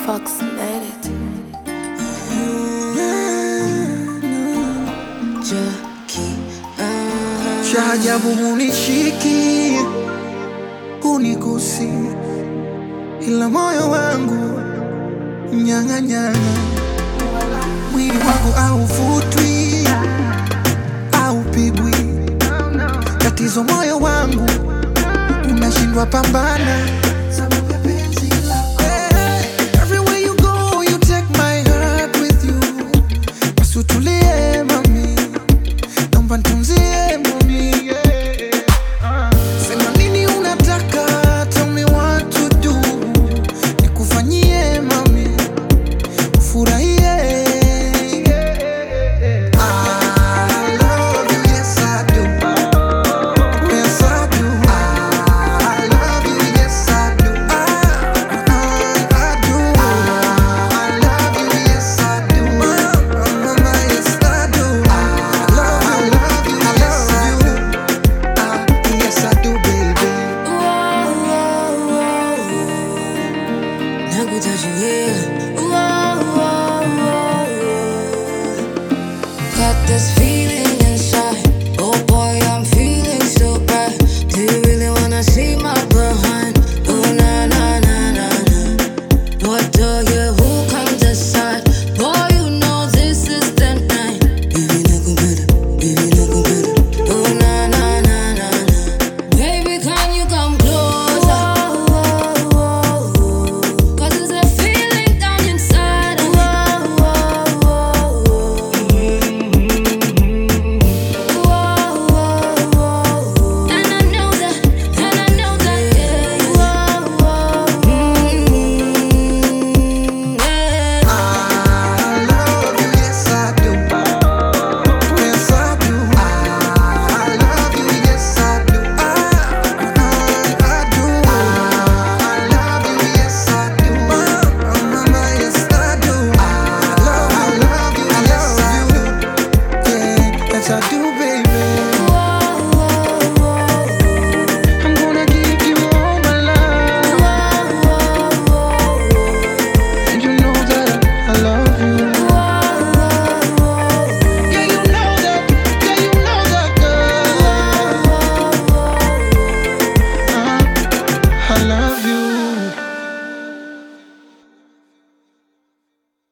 approximated. cha ajabu hunishiki hunigusi, ila moyo wangu mnyang'anyana, mwili wangu hauvutwi haupigwi. Tatizo moyo wangu unashindwa pambana sababu ya penzi lako. Eh, everywhere you go, you take my heart with you. Basi utulie mami naomba nitunzie mami yeah. Sema nini unataka, tell me what to do, nikufanyie mami ufurahie. I love you, yes I do. Yes I do. I love you, yes I do. I, I do. I love you, yes I do. Mama, yes I do. I love you, I love you. Ah, yes I do, baby. Got this feeling